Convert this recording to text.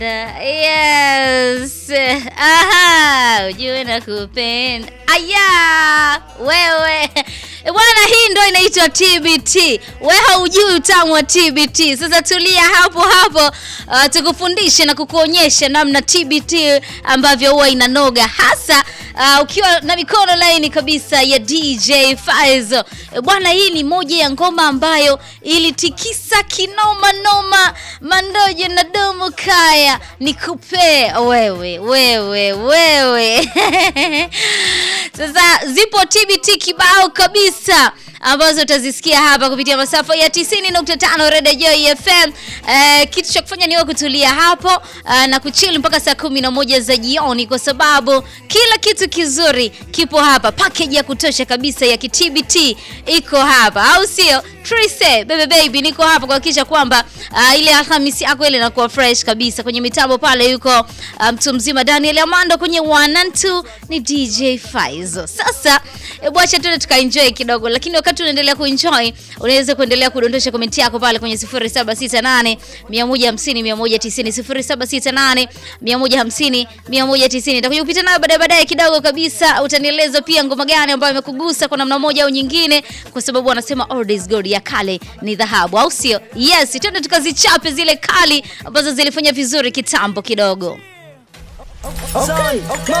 Yes. Aha, ujue nakupenda. Aya, wewe. E Bwana, hii ndo inaitwa TBT. We haujui utamu wa TBT. Sasa tulia hapo hapo, uh, tukufundishe na kukuonyesha namna TBT ambavyo huwa inanoga hasa uh, ukiwa na mikono laini kabisa ya DJ Faizo. E bwana, hii ni moja ya ngoma ambayo ilitikisa kinoma noma mandojo na domo kaya nikupe wewe wewe wewe Sasa zipo TBT kibao kabisa ambazo utazisikia hapa kupitia masafa ya 90.5 Radio Joy FM. Eh, kitu cha kufanya ni wewe kutulia hapo eh, na kuchill mpaka saa kumi na moja za jioni, kwa sababu kila kitu kizuri kipo hapa. Package ya kutosha kabisa ya KTBT iko hapa, au sio? Trise baby baby, niko hapa kuhakikisha kwamba uh, ile Alhamisi yako ile inakuwa fresh kabisa. Kwenye mitambo pale yuko mtu um, mzima Daniel Amando, kwenye one and two ni DJ Faizo. Sasa hebu acha tuende tukaenjoy kidogo, lakini wakati unaendelea kuenjoy unaweza kuendelea kudondosha komenti yako pale kwenye 0768 150 190 0768 150 190. Nitakuja kupita nayo baadaye baadaye kidogo kabisa, utanieleza pia ngoma gani ambayo imekugusa kwa namna moja au nyingine, kwa sababu wanasema old is gold, ya kale ni dhahabu, au sio? Yes, twende tukazichape zile kali ambazo zilifanya vizuri kitambo kidogo. Okay.